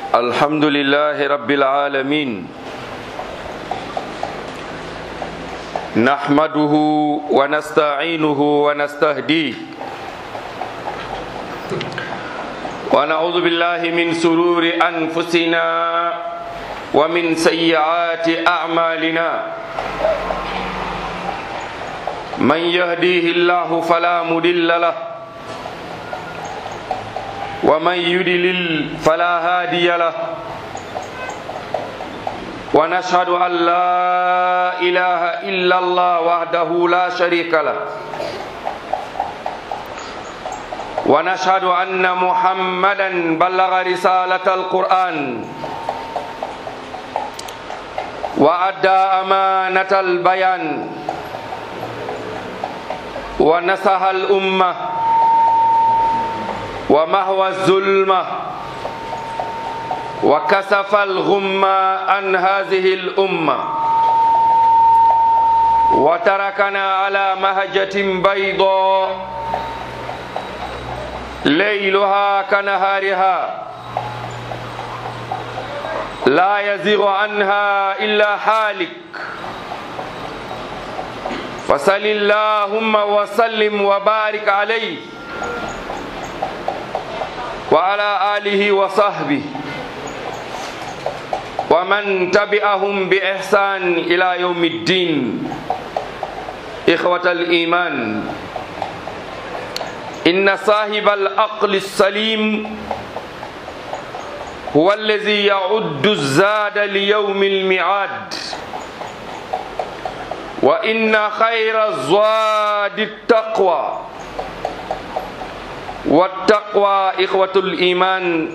الحمد لله رب العالمين نحمده ونستعينه ونستهديه ونعوذ بالله من سرور أنفسنا ومن سيئات أعمالنا من يهديه الله فلا مضل له ومن يدلل فلا هادي له ونشهد أن لا إله إلا الله وحده لا شريك له ونشهد أن محمدا بلغ رسالة القرآن وأدى أمانة البيان ونصح الأمة ومهوى الظلمة وكسف الغمة عن هذه الأمة وتركنا على مهجة بيضاء ليلها كنهارها لا يزيغ عنها إلا حالك فصل اللهم وسلم وبارك عليه وعلى آله وصحبه ومن تبعهم بإحسان إلى يوم الدين إخوة الإيمان إن صاحب العقل السليم هو الذي يعد الزاد ليوم الميعاد وإن خير الزاد التقوى والتقوى إخوة الإيمان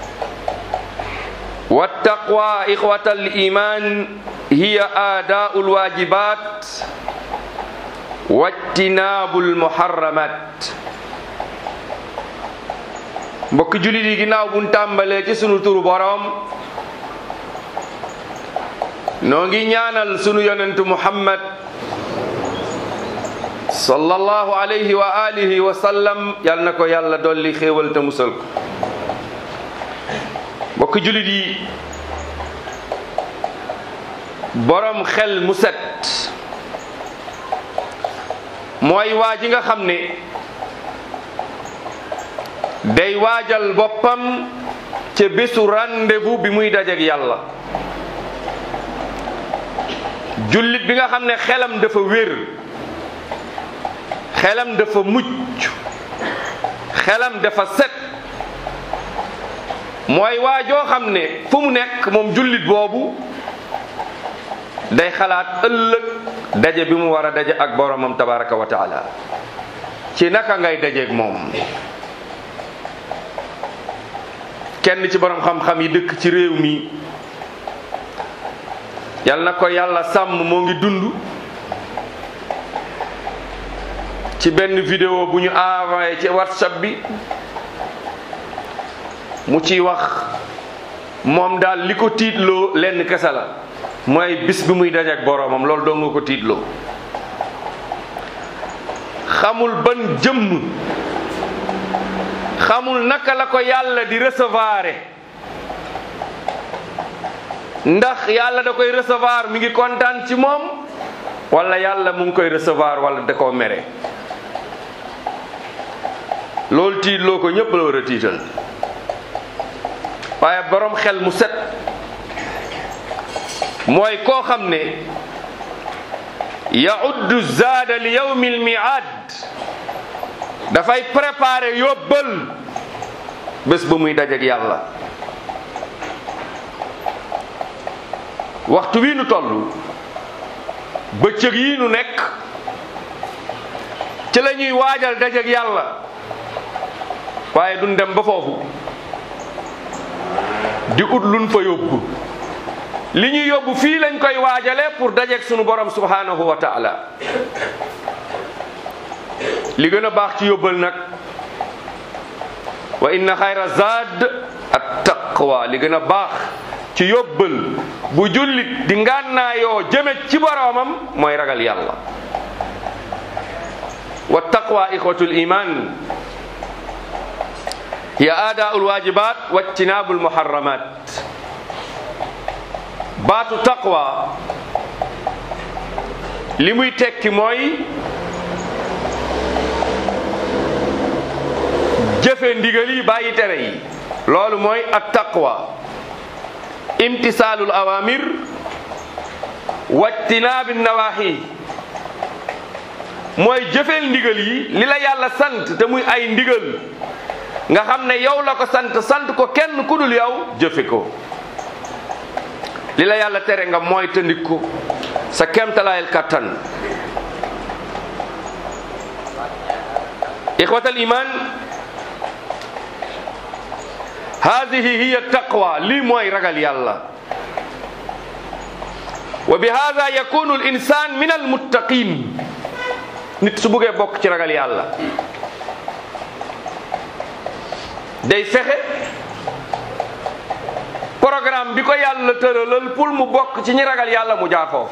والتقوى إخوة الإيمان هي آداء الواجبات واجتناب المحرمات mbokk jullit yi ginnaaw buñ tàmbalee ci sunu turu boroom noo ngi ñaanal sunu yonentu muhammad sallallahu alayhi wa alihi wa sallam yal na ko yàlla dolli xéewal te musal ko mbokk jullit yi boroom xel mu set mooy waa ji nga xam ne day waajal boppam ca bésu rendez-vous bi muy dajeek yàlla jullit bi nga xam ne xelam dafa wér xelam dafa mucc xelam dafa set mooy waajoo xam ne fu mu nekk moom jullit boobu day xalaat ëllëg daje bi mu war a daje ak boromam tabaraka wa taala ci naka ngay dajeek moom kenn ci borom xam-xam yi dëkk ci réew mi yal na ko yàlla sàmm moo ngi dund ci benn vidéo bu ñu envoyé ci whatsapp bi mu ciy wax moom daal li ko tiitloo lenn kese la mooy bis bi muy dajeek boroomam loolu doo nga ko tiitloo xamul ban jëmm xamul naka la ko yàlla di recevoir ndax yàlla da koy recevoir mi ngi kontaan ci moom wala yàlla mu ngi koy recevoir wala da koo mere loolu tiitloo ko ñépp la war a tiital waaye boroom xel mu set mooy koo xam ne yauddu zaada li yawmi almiaad dafay préparer yóbbal bés ba muy dajeek yàlla waxtu wi nu toll bëccëg yi nu nekk ci la ñuy waajal dajeek yàlla waaye duñ dem ba foofu di ut luñ fa yóbbu li ñuy yóbbu fii lañ koy waajale pour dajeek sunu borom subhanahu wa taala li gën a baax ci yóbbal nag wa inna xayra zaad at taqwa li gën a baax ci yóbbal bu jullit di ngànnaayoo jëme ci boroomam mooy ragal yàlla wa taqwa ixwatul iman hiya aadaul wajibat wa ijtinabul muharramat baatu taqwa li muy tekki mooy jëfe ndigal yi bàyyi tere yi loolu mooy at taqwa imtisaalul awamir wajtinaabi nawaahi mooy jëfeel ndigal yi li la yàlla sant te muy ay ndigal nga xam ne yow la ko sant sant ko kenn ku dul yow jëfe ko li la yàlla tere nga mooy tëndik ko sa kemtalaayal kattan ixwatal iman hadihi hiya taqwa lii mooy ragal yàlla wa bi hada yakunu al insan min al muttaqin nit su buggee bokk ci ragal yàlla day fexe programme bi ko yàlla tëralal pour mu bokk ci ñi ragal yàlla mu jaar foofu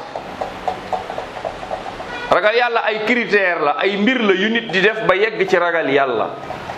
ragal yàlla ay critère la ay mbir la yu nit di def ba yegg ci ragal yàlla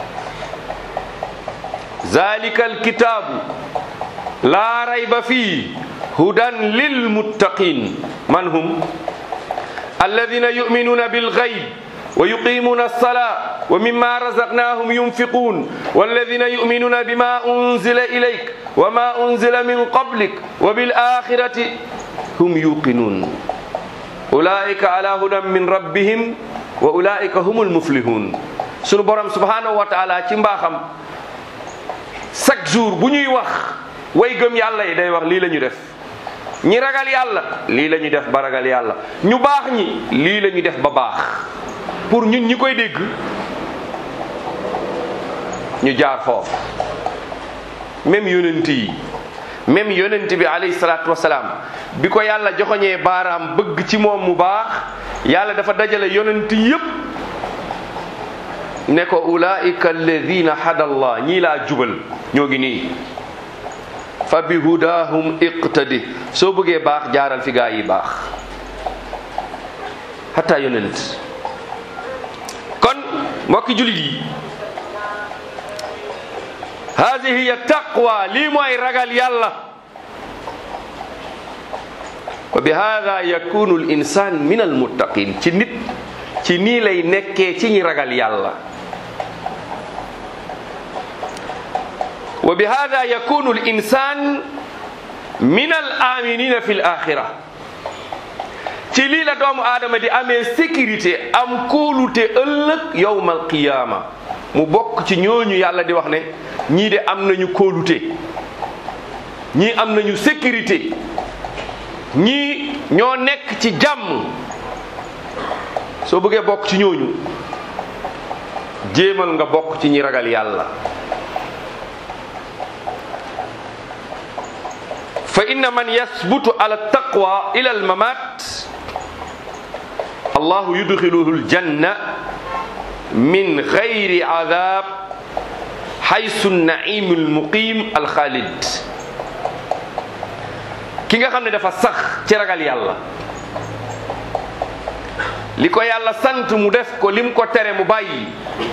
zalika alkitaabu laa rayba fii hudan lil muttaqin man hum alladina yuminuuna bilgayb ويقيمون الصلاة ومما رزقناهم ينفقون والذين يؤمنون بما أنزل إليك وما أنزل من قبلك وبالآخرة هم يوقنون أولئك على هدى من ربهم وأولئك هم المفلحون sunu borom subhanahu wa taala ci mbaaxam chaque jour bu ñuy wax way gëm yàlla yi day wax lii la ñu def ñi ragal yàlla lii la ñu def ba ragal yàlla ñu baax ñi lii la ñu def ba baax pour ñun ñi koy dégg ñu jaar foofu même yonent yi même yonent bi alayhi salaatu wasalaam bi ko yàlla joxoñee baaraam bëgg ci moom mu baax yàlla dafa dajale yonent yépp ne ko ulaika alladina hadallah ñii laa jubal ñoo ngi nii fa bi hudahum iqtadi soo bëggee baax jaaral fi gaa yi baax hatta yonent kon mbokki julit yi hadihi hiya taqwa lii mooy ragal yàlla wa bi hada yakunu l insan min al muttaqin ci nit ci nii lay nekkee ci ñi ragal yàlla wa bi hada yakunu l insan min al aminina fi l axira ci lii la doomu aadama di amee sécurité am kóolute ëllëg yowmal qiyaama mu bokk ci ñooñu yàlla di wax ne ñii de am nañu kóolute ñii am nañu sécurité ñii ñoo nekk ci jàmm soo bëggee bokk ci ñooñu jéemal nga bokk ci ñi ragal yàlla fa inna man yasbutu ala taqwa ila al mamat allahu yudxiluhu aljanna min gayri adab xaysu naimu almuqim alxaalid ki nga xam ne dafa sax ci ragal yàlla li ko yàlla sant mu def ko lim ko tere mu bàyyi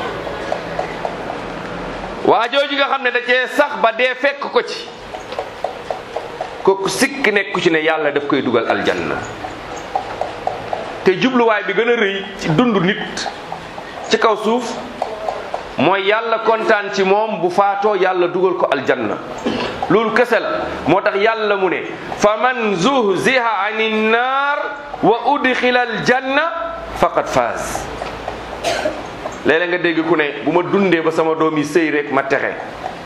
waa jooju nga xam ne da cee sax ba dee fekk ko ci kooku sikk nekku ci ne yàlla daf koy dugal aljanna te jubluwaay bi gën a rëy ci dund nit ci kaw suuf mooy yàlla kontaan ci moom bu faatoo yàlla dugal ko aljanna loolu kese la moo tax yàlla mu ne fa man zuhziha ani nnaar wa udxila aljanna faqad faaz léeg-léeg nga dégg ku ne bu ma dundee ba sama doom yi sëy rek ma texe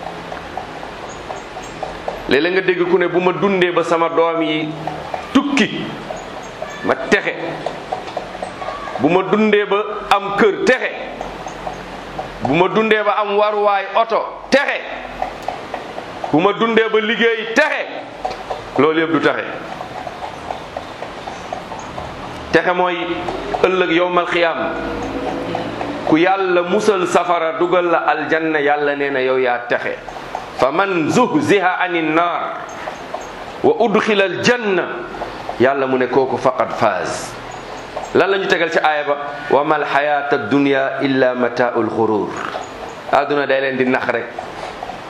léeg-léeg nga dégg ku ne bu ma dundee ba sama doom yi tukki ma texe bu ma dundee ba am kër texe bu ma dundee ba am waruwaay oto texe bu ma dundee ba liggéey texe loolu yëpp du texe texe mooy ëllëg yowmal xiyaam ku yàlla musal safara dugal la aljanna yàlla nee na yow yaa texe fa man zuhziha ani naar wa udxila aljanna yàlla mu ne kooku faqad faaz lan la ñu tegal ci aaya ba wa mal xayaata dunya illa mataaul xurur àdduna day leen di nax rek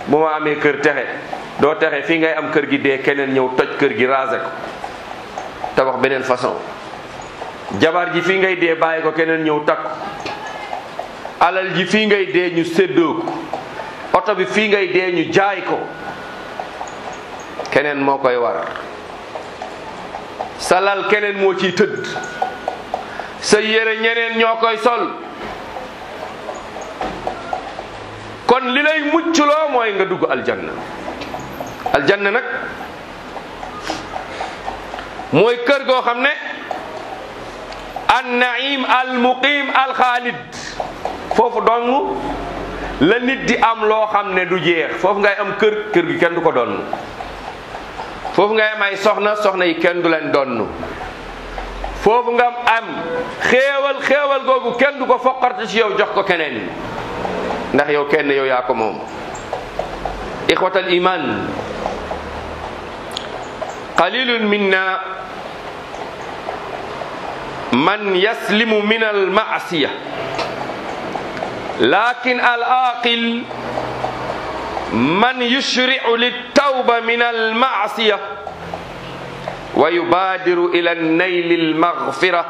bu ma amee kër texe doo texe fii ngay am kër gi dee keneen ñëw toj kër gi raser ko tabax beneen façon jabar ji fii ngay dee bàyyi ko keneen ñëw takk alal ji fii ngay dee ñu séddoo ko oto bi fii ngay dee ñu jaay ko keneen moo koy war sa lal keneen moo ciy tëdd sa yére ñeneen ñoo koy sol kon li lay mucculoo mooy nga dugg aljanna aljanna nag mooy kër goo xam ne an naim al muqim al xaalid foofu dong la nit di am loo xam ne du jeex foofu ngay am kër kër gi kenn du ko donn foofu ngay am ay soxna soxna yi kenn du leen donn foofu nga am xéewal xéewal googu kenn du ko foqarte ci yow jox ko keneen ndax yow kenn yow yaa ko moom ixwatal iman qalilun minna man yaslimu min al maasiya lakin al aqil man yushri'u littawba min al maasiya wa yubadiru ila nayli al maghfira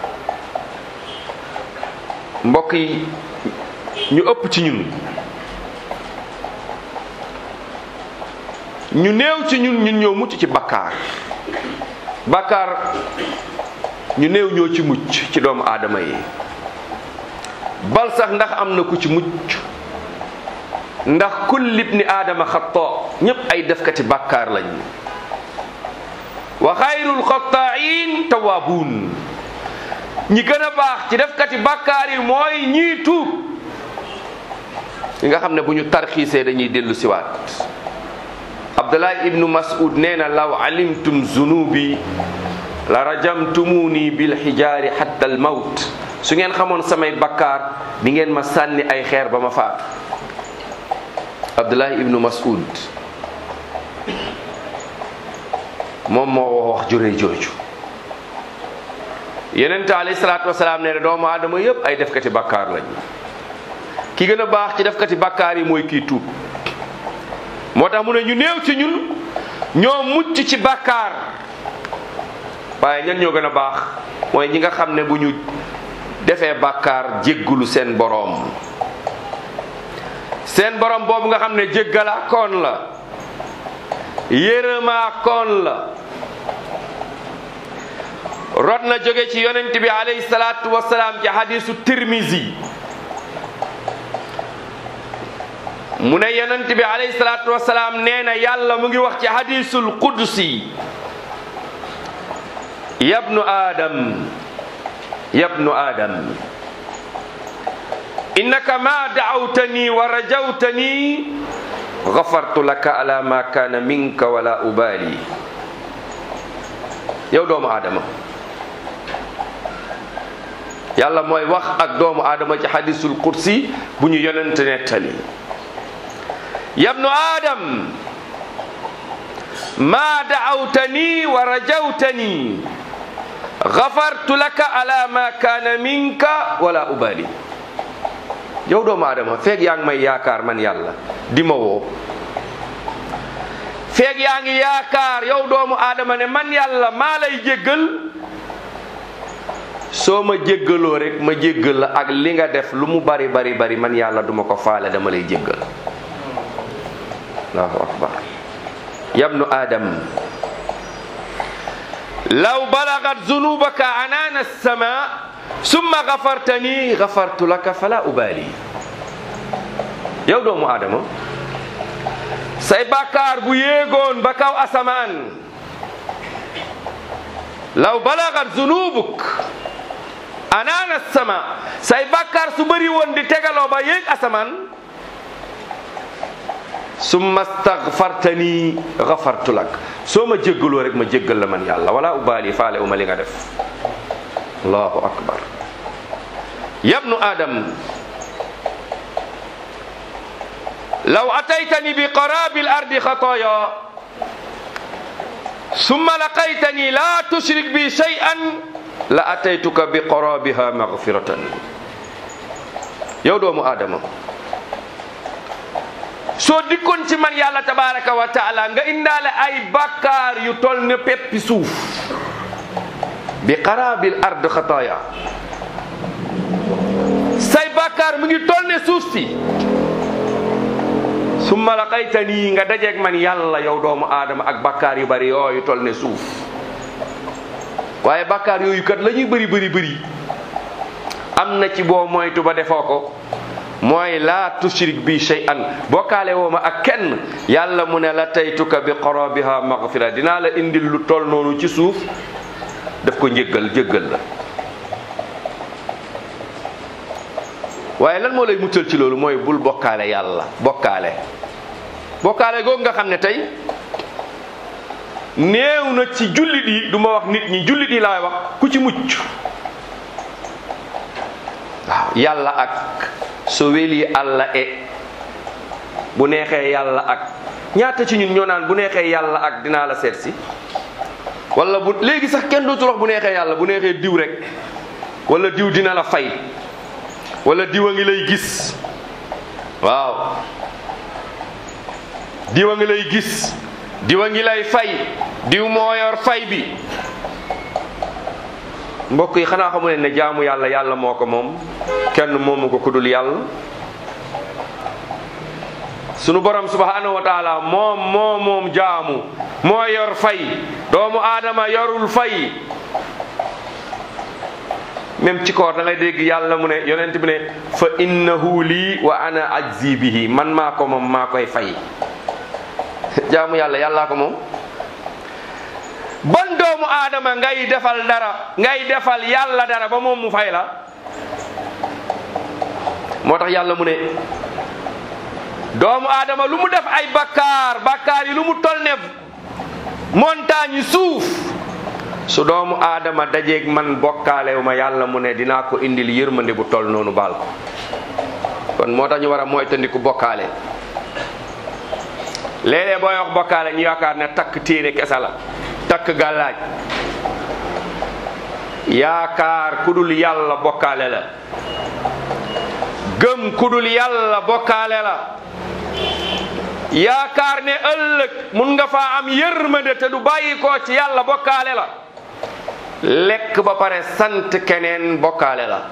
mbokk yi ñu ëpp ci ñun ñu néew ci ñun ñun ñoo mucc ci bakkaar bakkaar ñu néew ñoo ci mucc ci doomu aadama yi bal sax ndax am na ku ci mucc ndax kulli ibni aadama xataa ñépp ay defkati bakkaar lañ wa xayrul xataain tawaabuun ñi gën a baax ci defkati bakkaar yi mooy ñii tuub ñi nga xam ne bu ñu tarxiisee dañuy dellu siwaat abdullah ibnu mas'ud nee na law alimtum zunubi la rajamtumuni bil xijaari hatta al mawt su ngeen xamoon samay bakkaar di ngeen ma sànni ay xeer ba ma faatu abdullah ibnu mas'ud moom moo wax juree jooju yenente alayhi salaatu wasalaam nee na doomu aadama yépp ay defkati bakkaar lañ ki gën a baax ci defkati bakkaar yi mooy kii tuub moo tax mu ne ñu néew ci ñun ñoo mucc ci bakkaar waaye ñan ñoo gën a baax mooy ñi nga xam ne bu ñu defee bakkaar jéggulu seen boroom seen boroom boobu nga xam ne jéggalaa koon la yërëmaa koon la rot na jóge ci yonent bi alayhi salaatu wasalaam ci hadisu tirmisi mu ne yonent bi alayhi salaatu wasalaam nee na yàlla mu ngi wax ci hadisul qudsi yabnu adam yabnu adam innaka ma da'awtani wa rajawtani ghafartu laka ala ma kana minka wala ubali yow doomu aadama yàlla mooy wax ak doomu aadama ci hadisul qudsi bu ñu yonent nettali yabnu adam ma da'awtani wa rajawtani ghafartu laka ala ma kana minka wala ubali yow doomu aadama feeg yaa ngi may yaakaar man yàlla di ma woo feeg yaa ngi yaakaar yow doomu aadama ne man yàlla maa lay jéggal soo ma jéggaloo rek ma jéggal la ak li nga def lu mu bari bari bari man yàlla duma ko faale dama lay jéggal allahu akbar yabnu adam law balagat zunubaka anana sama summa gafartani gafartu laka fala ubali yow doomu aadama say bàkkaar bu yéegoon ba kaw asamaan law balagat zunubuk anana sama say bàkkaar su bëri woon di tegaloo ba yéeg asamaan summa stagfartani gafartu lak soo ma jéggaloo rek ma jéggal la man yàlla wala ubaali faale uma li nga def allahu akbar yabnu adam law ataytani bi qarabi al ardi xataaya summa laqaytani la tushrik bi shay'an la ataytuka bi qarabiha maghfiratan yow doomu aadama soo dikkoon ci man yàlla tabaraka wa taala nga indaale ay bàkkaar yu tol ne peppi suuf bi qarabil ard xataaya say bàkkaar mu ngi tol ne suuf si summa laqaytanii nga dajeeg man yàlla yow doomu aadama ak bàkkaar yu bari yooyu tol ne suuf waaye bàkkaar yooyu kat la ñuy bëri bëri bëri am na ci boo moytu ba defoo ko mooy laa tushrik bi shay'an bokkaale woo ma ak kenn yàlla mu ne la taytuka bi qarabiha maghfira dinaa la indil lu toll noonu ci suuf daf ko njëggal jéggal la waaye lan moo lay muccal ci loolu mooy bul bokkaale yàlla bokkaale bokkaale googu nga xam ne tey néew na ci jullit yi du ma wax nit ñi jullit yi laay wax ku ci mucc waaw yàlla ak so weli allah e bu neexee yàlla ak ñaata ci ñun ñoo naan bu neexee yàlla ak dinaa la seet si wala bu léegi sax kenn dootul wax bu neexee yàlla bu neexee diw rek wala diw dina la fay wala diw a ngi lay gis waaw diw a ngi lay gis diw a ngi lay fay diw moo yor fay bi mbokk yi xanaa xamu ne ne jaamu yàlla yàlla moo ko moom kenn moomu ko kudul yàlla sunu borom subhanahu wa taala moom moo moom jaamu moo yor fay doomu aadama yorul fay même ci koor da ngay dégg yàlla mu ne yonent bi ne fa innahu lii wa ana ajzi bihi man maa ko moom maa koy fay jaamu yàlla yàllaa ko moom ban doomu aadama ngay defal dara ngay defal yàlla dara ba moom mu fay la moo tax yàlla mu ne doomu aadama lu mu def ay bakkaar bakkaar yi lu mu tol ne montagne yi suuf su doomu aadama dajeeg man bokkaalew ma yàlla mu ne dinaa ko indil yërmande bu tol noonu baal ko kon moo tax ñu war a moytandiku bokkaale léeg-léeg booy wax bokkaale ñu yaakaar ne takk téere kese la takk gàllaaj yaakaar ku dul yàlla bokkaale la gëm ku dul yàlla bokkaale la yaakaar ne ëllëg mun nga faa am yërmande te du bàyyi ko ci yàlla bokkaale la lekk ba pare sant keneen bokkaale la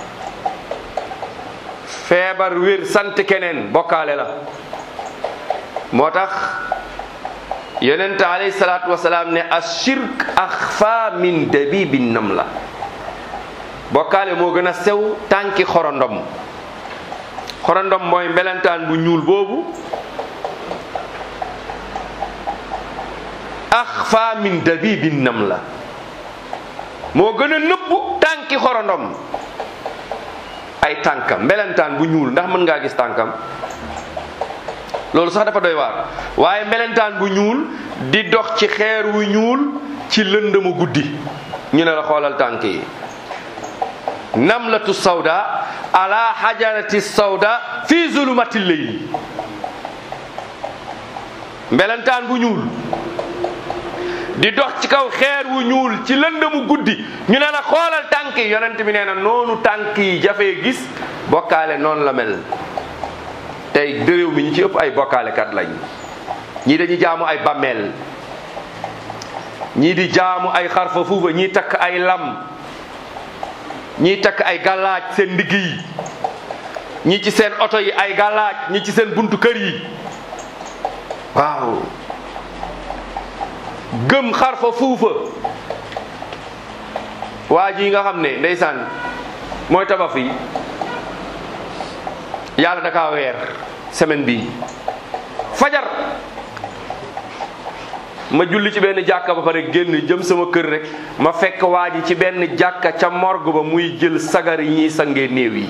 feebar wér sant keneen bokkaale la moo tax yonent alayhi salaatu wasalaam ne ashirk axfa min dabibi nam la bokkaale moo gën a sew tànki xorondom xorondom mooy mbelentaan bu ñuul boobu axfa min dabibi nam la moo gën a nëbbu tànki xorondom ay tànkam mbelentaan bu ñuul ndax mën ngaa gis tànkam loolu sax dafa doy waar waaye melentaan bu ñuul di dox ci xeer wu ñuul ci lëndëmu guddi ñu ne la xoolal tànk yi namlatu sawda ala hajarati sawda fi zulumati leyli melentaan bu ñuul di dox ci kaw xeer wu ñuul ci lëndëmu guddi ñu ne la xoolal tànk yi yonent bi nee na noonu tànk yi jafee gis bokkaale noonu la mel tey dëréew mi ñi ci ëpp ay bokkaalekat lañ ñii dañuy jaamu ay bàmmeel ñii di jaamu ay xarfa fuufa ñii takk ay lam ñii takk ay gàllaaj seen ndigg yi ñii ci seen oto yi ay gàllaaj ñii ci seen buntu kër yi waaw gëm xarfa fuufa waa ji nga xam ne ndeysaan mooy tabax yi yàlla da kaa weer semaine bi fajar ma julli ci benn jàkka ba pare génn jëm sama kër rek ma fekk waa ji ci benn jàkka ca morgue ba muy jël sagar yi ñuy sangee néew yi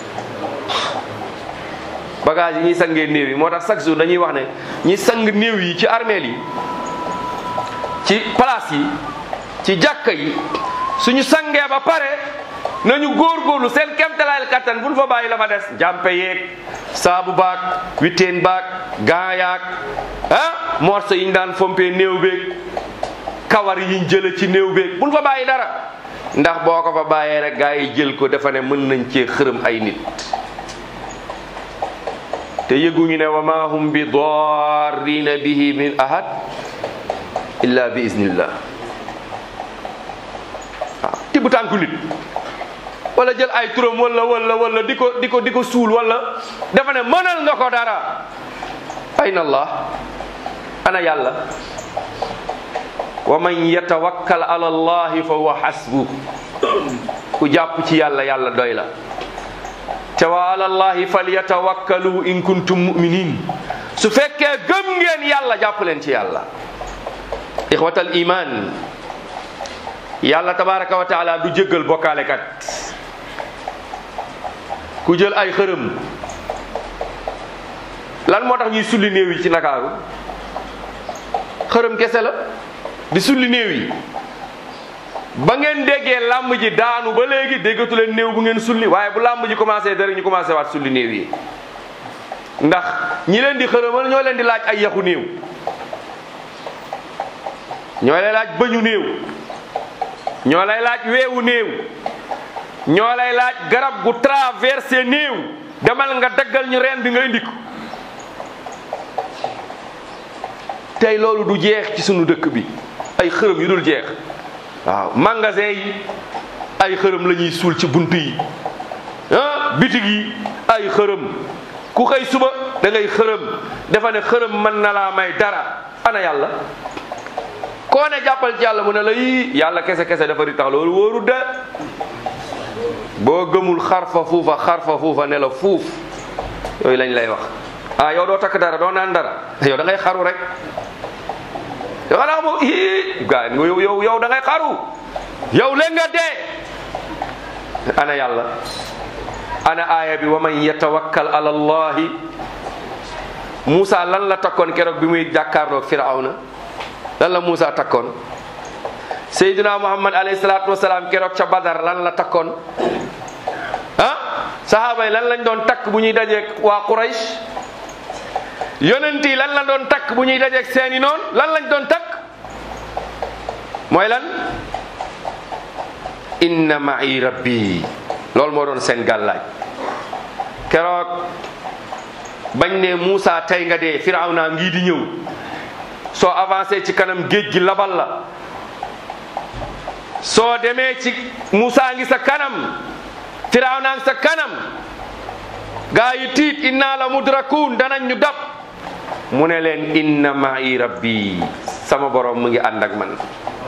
bagage yi ñuy sangee néew yi moo tax chaque jour dañuy wax ne ñi sang néew yi ci armeel yi ci place yi ci jàkka yi suñu sangee ba pare nañu góorgóorlu seen kemtalaayal kattan buñ fa bàyyi la fa des jàmpe yeeg saabu baag witteen baag gaayaag ah morso yi ñu daan fompee néew beeg kawar yiñ jële ci néew beeg buñ fa bàyyi dara ndax boo ko fa bàyyee rek gaa yi jël ko dafa ne mën nañ cee xërëm ay nit te yëguñu ne wa ma hum bi darrina bihi min ahad illa bi iznillah waaw tibb tànku nit wala jël ay turam wala wala wala di ko di ko di ko suul wala dafa ne mënal nga ko dara ayna allah ana yàlla wa man yatawakkal ala allahi fa huwa hasbu ku jàpp ci yàlla yàlla doy la te wa ala allahi falyatawakkalu in kuntum muminin su fekkee gëm ngeen yàlla jàpp leen ci yàlla ixwatal iman yàlla tabaraka wa taala du jéggal bokkaalekat ku jël ay xërëm lan moo tax ñuy sulli néew yi ci Ndakaaru xërëm kese la di sulli néew yi ba ngeen déggee làmb ji daanu ba léegi déggatu leen néew bu ngeen sulli waaye bu làmb ji commencé dara ñu commencé waat sulli néew yi ndax ñi leen di xërëmal ñoo leen di laaj ay yaxu néew ñoo lay laaj bëñu néew ñoo lay laaj weewu néew ñoo lay laaj garab gu traversé néew demal nga daggal ñu reen bi nga indi ko tey loolu du jeex ci sunu dëkk bi ay xërëm yu dul jeex waaw magasin yi ay xërëm la ñuy suul ci bunt yi ah bitig yi ay xërëm ku xëy suba da ngay xërëm dafa ne xërëm mën na laa may dara ana yàlla koo ne jàppal ci yàlla mu ne la yii yàlla kese kese dafa di tax loolu wóoru de boo gëmul xarfa fuufa xarfa fuufa ne la fuuf yooyu lañ lay wax ah yow doo takk dara doo naan dara yow da ngay xaru rek yow xanaa moom ii gaa yow yow yow da ngay xaru yow leen nga dee ana yàlla ana aaya bi wa man yatawakkal ala allahi Moussa lan la takkoon keroog bi muy jàkkaarloog Firawna lan la Moussa takkoon Seydina Muhammad alayhi salaatu wasalaam keroog ca Badar lan la takkoon ah sahaaba yi lan lañ doon takk bu ñuy dajeeg waa Quraysh yonent yi lan la doon takk bu ñuy dajeeg seeni noon lan lañ doon takk mooy lan inna ma'i rabbi loolu moo doon seen gàllaaj keroog bañ ne Moussa tey nga dee Firawna ngii di ñëw soo avancé ci kanam géej gi labal la soo demee ci Moussa ngi sa kanam Firawna ngi sa kanam gaa yi tiit inna la mudrakun danañ ñu dab mu ne leen inna ma'i rabbi sama borom mu ngi ànd ak man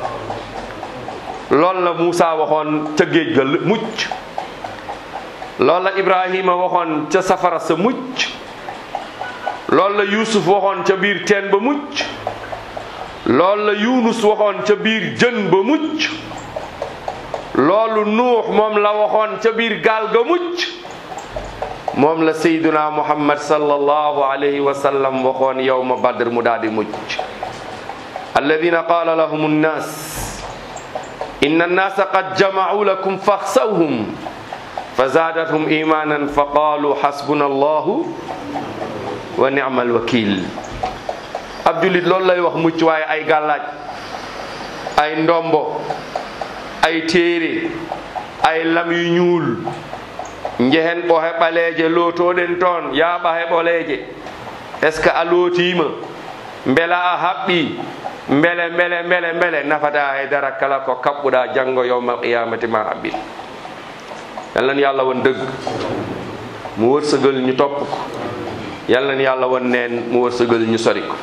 loolu la Moussa waxoon ca géej ga mucc loolu la Ibrahima waxoon ca safara sa mucc loolu la Yuusuf waxoon ca biir teen ba mucc loolu la Yunus waxoon ca biir jën ba mucc loolu Nuux moom la waxoon ca biir gaal ga mucc moom la Seyduna Muhammad sallallahu alayhi wa sallam waxoon yawma Badr mu daal di mucc alladina qaala lahum annaas inna annaasa qad jamacuu lakum faxsawhum fa zaadathum imanan fa qaalu xasbuna allahu wa nicma alwakil ab jullit loolu lay wax mucc waaye ay gàllaaj ay ndombo ay téere ay lam yu ñuul njehen ɓohe ɓaleeje lootoɗen toon yaaɓa heɓoleeje est ce que a lootiima mbela a haɓɓi mbele mbele mbele mbele nafata haydara kala ko kaɓɓuɗa janngo yowmal qiyamati ma haɓɓin yalnan yàlla won dëgg mu wërsëgal ñu topp ko yalnan yàlla won neen mu wërsëgal ñu sori ko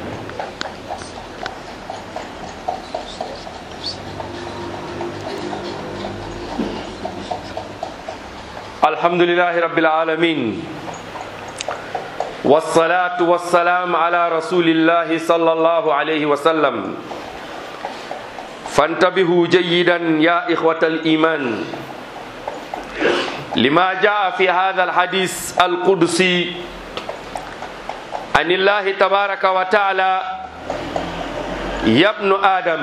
alhamdulillahi rabbil alamin والصلاة والسلام على رسول الله صلى الله عليه وسلم فانتبهوا جيدا يا إخوة الإيمان لما جاء في هذا الحديث القدسي عن الله تبارك وتعالى يا ابن آدم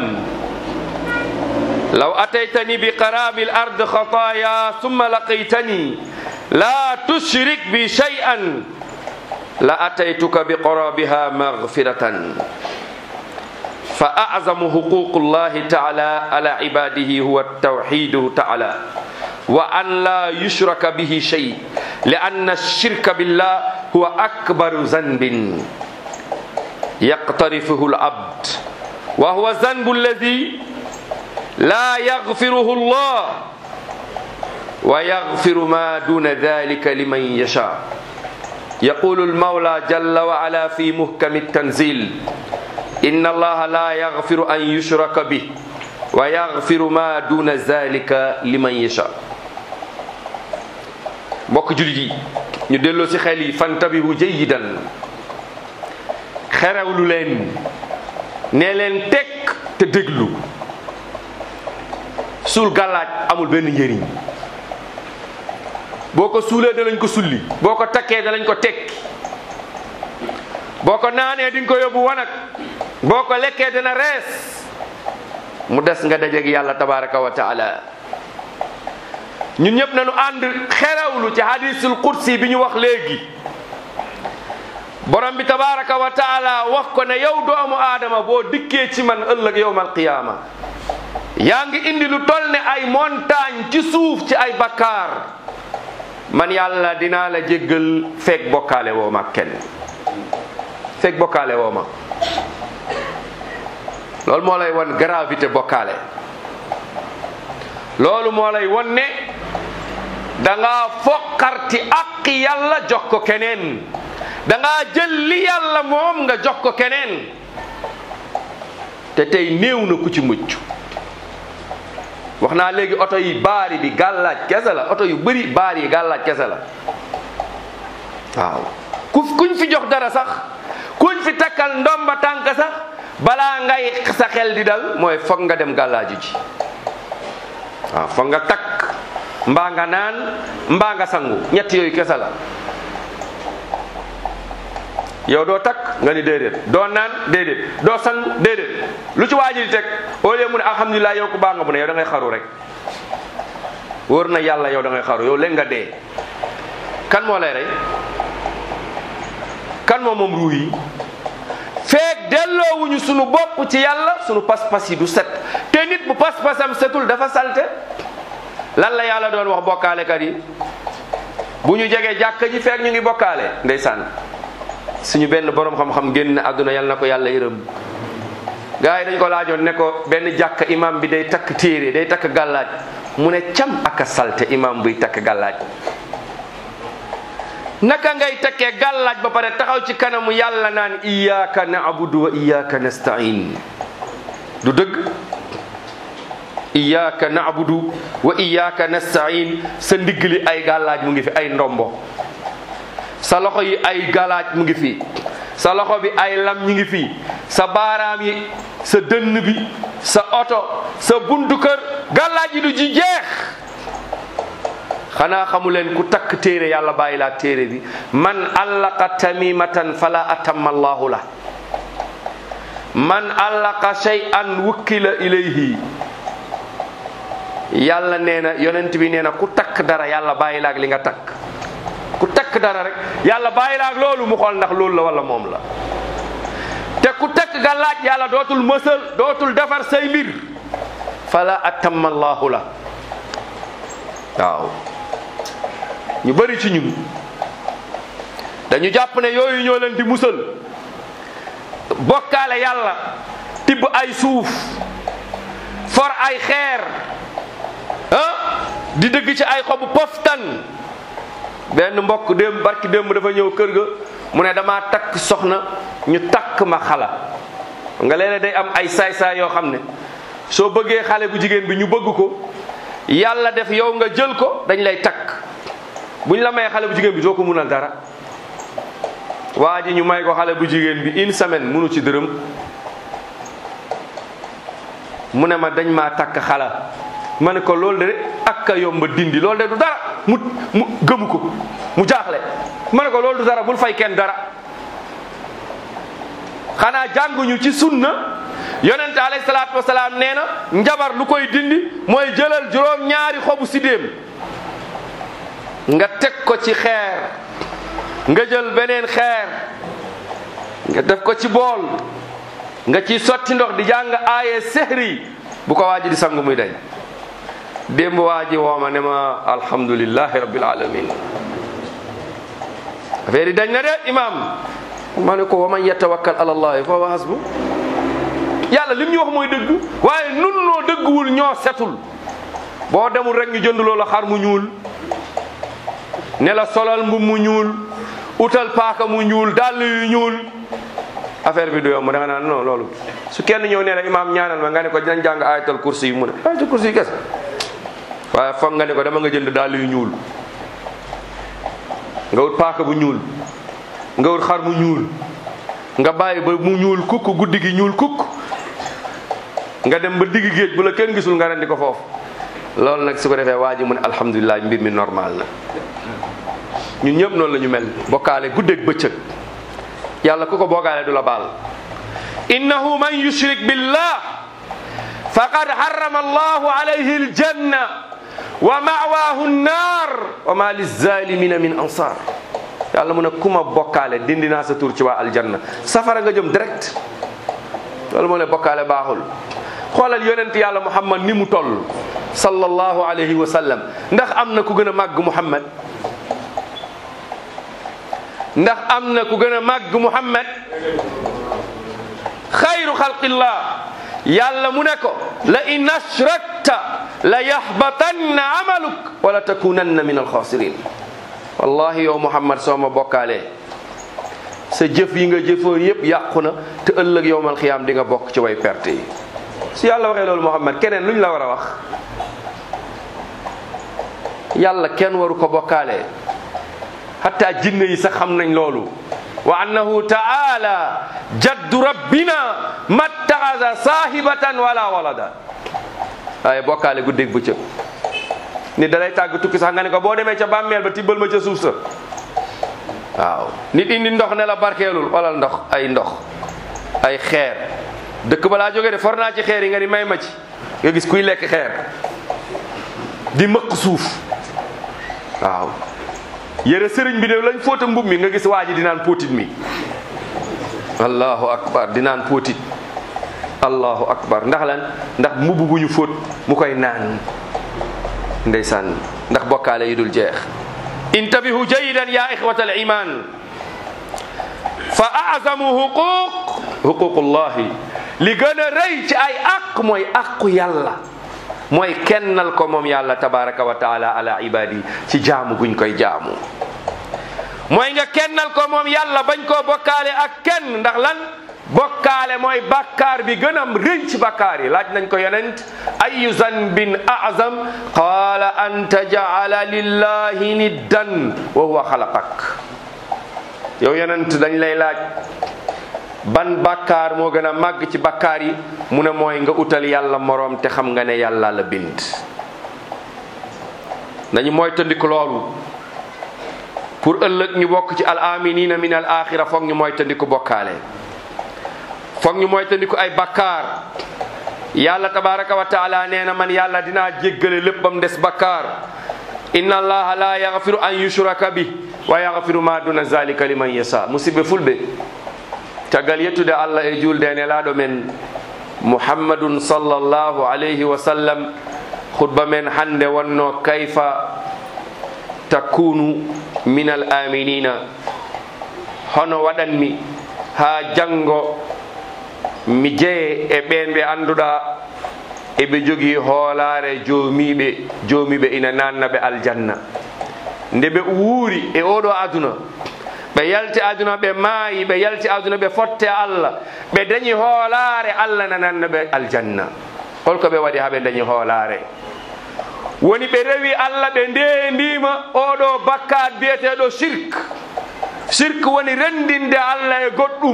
لو أتيتني بقراب الأرض خطايا ثم لقيتني لا تشرك بي شيئا لأتيتك بقرابها مغفرة فأعظم حقوق الله تعالى على عباده هو التوحيد تعالى وأن لا يشرك به شيء لأن الشرك بالله huwa akbaru zanbin yaqtarifuhu al-abd wa huwa zanbu alladi la yaghfiruhu Allah wa yaghfiru ma duna dhalika liman yasha يقول المولى جل وعلا في محكم التنزيل إن الله لا يغفر أن يشرك به ويغفر ما دون ذلك لمن يشاء mbokk jullit yi ñu delloo ci xel yi fantabihu jayidan xerewlu leen nee leen tekk te déglu suul gàllaaj amul benn njëriñ boo ko suulee dalañ ko sulli boo ko takkee dalañ ko tekki boo ko naanee di nga ko yóbbu wanag boo ko lekkee dina rees mu des nga dajeeg yàlla tabaraka wa taala ñun ñëpp nañu ànd xerewlu ci hadisul qudsi bi ñu wax léegi borom bi tabaraka wa taala wax ko ne yow doomu aadama boo dikkee ci man ëllëg yowmal qiyaama yaa ngi indi lu toll ne ay montagne ci suuf ci ay bakkaar man yàlla dinaa la jéggal feek bokkaale woo ma kenn feek bokkaale woo ma loolu moo lay won gravité bokkaale loolu moo lay won ne danga foqarti aqi yàlla jox ko keneen danga jël li yàlla moom nga jox ko keneen te tey néew na ku ci mucc wax naa léegi oto yi baari bi gàllaaj kese la oto yu bëri baari yi gàllaaj kese la waaw ku kuñ fi jox dara sax kuñ fi takkal ndomba tànk sax balaa ngay sa xel di dal mooy foog nga dem gàllaaju ji waaw foog nga takk mbaa nga naan mbaa nga sangu ñett yooyu kese la yow doo takk nga ni déedéet doo naan déedéet doo sangu déedéet lu ci waaji di teg au lieu mu ne alhamdulilah yow ku baax nga mu ne yow da ngay xaru rek wóor na yàlla yow da ngay xaru yow léegi nga dee kan moo lay rey kan moo moom ruu yi feek delloowuñu sunu bopp ci yàlla sunu pas-pas yi du set te nit bu pas-pasam setul dafa salte lan la yàlla doon wax bokkaalekat yi bu ñu jegee jàkka ji feek ñu ngi bokkaale ndeysaan suñu benn borom xam-xam génn àdduna yal na ko yàlla yërëm gars yi dañ ko laajoon ne ko benn jàkk imam bi day takk téere day takk gàllaaj mu ne cam ak a salte imam buy takk gàllaaj naka ngay takkee gàllaaj ba pare taxaw ci kanamu yàlla naan iyyaka na'budu wa iyyaka nasta'in du dëgg iyyaka na'budu wa iyyaka nasta'in sa ndigg li ay gàllaaj mu ngi fi ay ndombo sa loxo yi ay galaaj mu ngi fi sa loxo bi ay lam ñi ngi fi sa baaraam yi sa dënn bi sa oto sa buntu kër galaaj yi du ji jeex xanaa xamu leen ku takk téere yàlla bàyyi laa téere bi man allaqa tamimatan fala atamma allahu la man allaqa shay'an wukkila ilayhi yàlla nee na yonent bi nee na ku takk dara yàlla bàyyi laak li nga takk ku takk dara rek yàlla bàyyi la ak loolu mu xool ndax loolu la wala moom la te ku takk ga laaj yàlla dootul mësal dootul defar say mbir fala atamma allahu la waaw ñu bari ci ñun dañu jàpp ne yooyu ñoo leen di musal bokkaale yàlla tibb ay suuf for ay xeer ah di dëgg ci ay xobu poftan benn mbokk démb barki démb dafa ñëw kër ga mu ne damaa takk soxna ñu takk ma xala nga léeg day am ay saay-saay yoo xam ne soo bëggee xale bu jigéen bi ñu bëgg ko yàlla def yow nga jël ko dañ lay takk buñ la may xale bu jigéen bi doo ko munal dara waa ji ñu may ko xale bu jigéen bi une semaine munu ci dërëm mu ne ma dañ maa takk xala ma ne ko loolu de ak a yomba dindi loolu de du dara mu mu gëmu ko mu jaaxle ma ne ko loolu du dara bul fay kenn dara xanaa jànguñu ci sunna yonente alayhi salaatu wasalaam nee na njabar lu koy dindi mooy jëlal juróom ñaari xobu sidéem nga teg ko ci xeer nga jël beneen xeer nga def ko ci bool nga ci sotti ndox di jàng aaye sehri bu ko waaji di sangu muy dañ démb waa ji wooma ne ma alhamdulillahi rabbil alamin affaire yi dañ na de imam ma ne ko wa man yatawakkal ala allahi fa huwa hasbu yàlla lim ñu wax mooy dëgg waaye nun noo dëgguwul ñoo setul boo demul rek ñu jënd loola xar mu ñuul ne la solal mbu mu ñuul utal paaka mu ñuul dàll yu ñuul affaire bi du yomb da nga naan non loolu su kenn ñëw nee na imaam ñaanal ma nga ne ko dinañ jàng ayatal kursi yi mu ne ayatal kursi yi kese waaye foog nga ne ko dama nga jënd dàll yu ñuul nga wut paaka bu ñuul nga wut xar mu ñuul nga bàyyi ba mu ñuul kukk guddi gi ñuul kukk nga dem ba digg géej bu la kenn gisul nga rendi ko foofu loolu nag su ko defee waa ji mu ne alhamdulilah mbir mi normal na ñun ñëpp noonu la ñu mel bokkaale guddeeg bëccëg yàlla ku ko bokkaale du la baal innahu man yushrik billah faqad harrama allahu alayhi aljanna wa ma'waahu nnaar wa ma lizalimina min ansar yàlla mu ne ku ma bokkaale dindi naa sa tur ci waa aljanna safara nga jëm direct loolu moo ne bokkaale baaxul xoolal yonent yàlla muhammad ni mu toll sallallahu alayhi wa sallam ndax am na ku gën a màgg muhammad ndax am na ku gën a màgg muhammad xayru xalqillah yàlla mu ne ko la in ashrakta la yaxbatanna amaluk wala takunanna min alxaasirin wallahi yow muhammad soo ma bokkaalee sa jëf yi nga jëfoo yépp yàqu na te ëllëg yowmal xiyaam di nga bokk ci way perte yi su yàlla waxee loolu muhammad keneen luñ la war a wax yàlla kenn waru ko bokkaalee hatta jinne yi sax xam nañ loolu wa annahu taala jaddu rabbina mattaxasa saahibatan wala walada waaye bokkaale guddeeg bëccëg nit da lay tàgg tukki sax nga ne ko boo demee ca bàmmeel ba tibbal ma ca suuf sa waaw nit indi ndox ne la barkeelul wala ndox ay ndox ay xeer dëkk balaa jógee de for naa ci xeer yi nga ni may ma ci nga gis kuy lekk xeer di mëq suuf waaw yére sëriñ bi de lañ fóota mbub mi nga gis waa ji di naan póotit mi allahu akbar di naan póotit allahu akbar ndax lan ndax mbubb bu ñu fóot mu koy naan ndeysaan ndax bokkaale yi dul jeex intabihu jayidan ya ixwata al iman fa azamu huquq huququllahi li gën a rëy ci ay aq mooy aqu yàlla mooy kennal ko moom yàlla tabaraka wa taala ala ibadi ci jaamu guñ koy jaamu mooy nga kennal ko moom yàlla bañ koo bokkaale ak kenn ndax lan bokkaale mooy bakkaar bi gën a rëy ci bakkaar yi laaj nañ ko yonent ayu zanbin azam qaala an tajala lillahi niddan wa huwa xalaqak yow yonent dañ lay laaj ban bakkaar moo gën a màgg ci bakkaar yi mu ne mooy nga utal yàlla moroom te xam nga ne yàlla la bind nañu mooy tëndiku loolu pour ëllëg ñu bokk ci al aminina min al axira foog ñu mooy tëndiku bokkaale foog ñu mooy tëndiku ay bakkaar yàlla tabaraka wa taala nee na man yàlla dinaa jéggale lépp bam des bakkaar inna allaha la yaghfiru an yushraka bi wa yaghfiru ma duna zalika liman yasa musidɓe fulɓe caggal yettude allah e julde e nelaɗo men muhammadun sallllahu alayhi wa sallam khutba men hande wonno kayfa takunu min al aminina hono waɗanmi ha janggo mi jeye e ɓen ɓe annduɗa eɓe jogii hoolare joomiɓe joomiɓe ina nannaɓe aljanna nde ɓe wuuri e oɗo aduna ɓe yalti aduna ɓe maayi ɓe yalti aduna ɓe fotte allah ɓe dañi hoolare allah na nannaɓe aljanna holko ɓe waɗi haɓe dañi hoolare woni ɓe rewi allah ɓe ndendima oɗo bakkat biyeteɗo sirk sirk woni rendinde allah e goɗɗum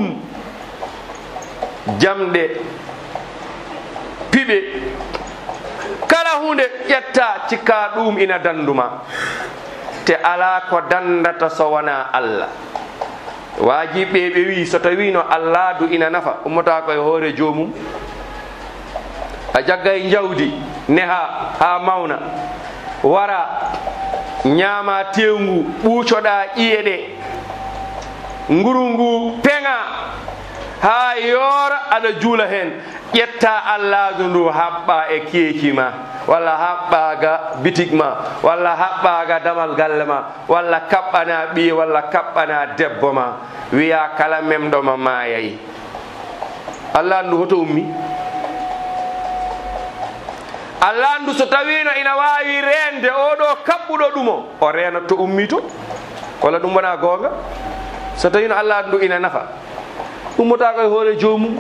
jamɗe piɓe kala hunde ƴetta cikka ɗum ina danduma te ala ko dandata so wona allah wajiɓe ɓe wi so tawino allah du ina nafa ummata koye hoore jomum a jaggay jawdi neha ha mawna wara ñaama tewngu ɓuucoɗa ƴiye ɗe nguru ngu peŋa ha yoora aɗa juula hen ƴetta allahdu ndu haɓɓa e keeki ma walla haɓɓaga bitig ma walla haɓɓaga damal galle ma walla kaɓɓana ɓiye walla kaɓɓana debbo ma wiya kala memɗoma mayayi allah ndu hoto ummi allah ndu so tawino ina wawi rende oɗo kaɓɓuɗo ɗumo o renat to ummi to walla ɗum wona gonga so tawino allah ndu ina nafa ummotako e hoore jomum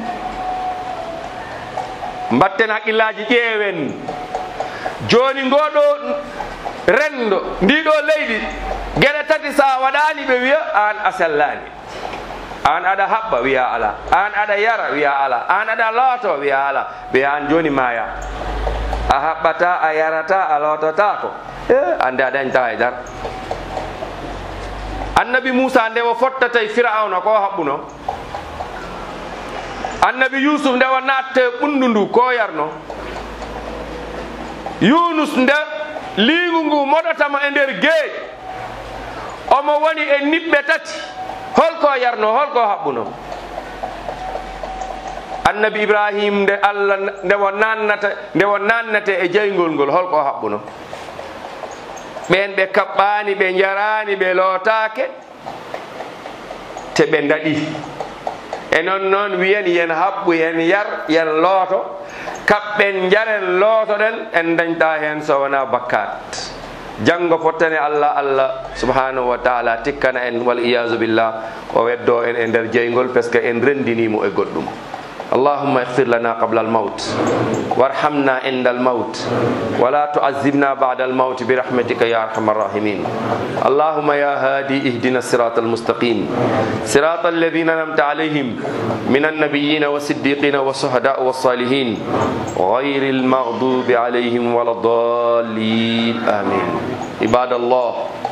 mbatten haqqillaji ƴeewen joni ngoɗo rendo ndiɗo leydi gueɗe tati sa waɗani ɓe wiya an a sellani an aɗa haɓɓa wiya ala an aɗa yara wiya ala an aɗa looto wiya ala wiya an joni maya a haɓɓata a yarata a lotota ko e ande a dañta e dar annabi moussa nde o fottata e firauna ko haɓɓuno annabi yusuf nde o natte ɓundu ndu ko yarno yunus nde liingu ngu moɗotamo e nder geej omo woni e niɓɓe tati holko yarno holko haɓɓuno annabi ibrahim nde allah nde o nannata nde o nannate e jeygol ngol holko haɓɓuno ɓen ɓe kaɓɓani ɓe jarani ɓe lootake te ɓe daɗi e noon noon wiyen yen haɓɓu yen yar yen looto kaɓɓen jaren lootoɗen en dañta hen so wona bakkat janggo fottane allah allah subhanahu wa taala tikkana en wal iyasu billah o weddo en e nder jeygol par ce que en rendinimo e goɗɗum اللهم اغفر لنا قبل الموت وارحمنا عند الموت ولا تعذبنا بعد الموت برحمتك يا ارحم الراحمين اللهم يا هادي اهدنا الصراط المستقيم صراط الذين انعمت عليهم من النبيين والصديقين والشهداء والصالحين غير المغضوب عليهم ولا الضالين امين عباد الله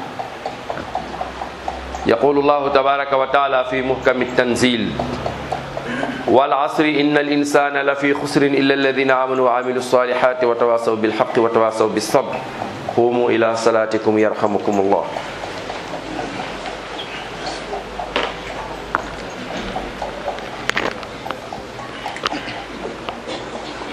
يقول الله تبارك وتعالى في محكم التنزيل والعصر إن الإنسان لفي خسر إلا الذين آمنوا وعملوا الصالحات وتواصوا بالحق وتواصوا بالصبر قوموا إلى صلاتكم يرحمكم الله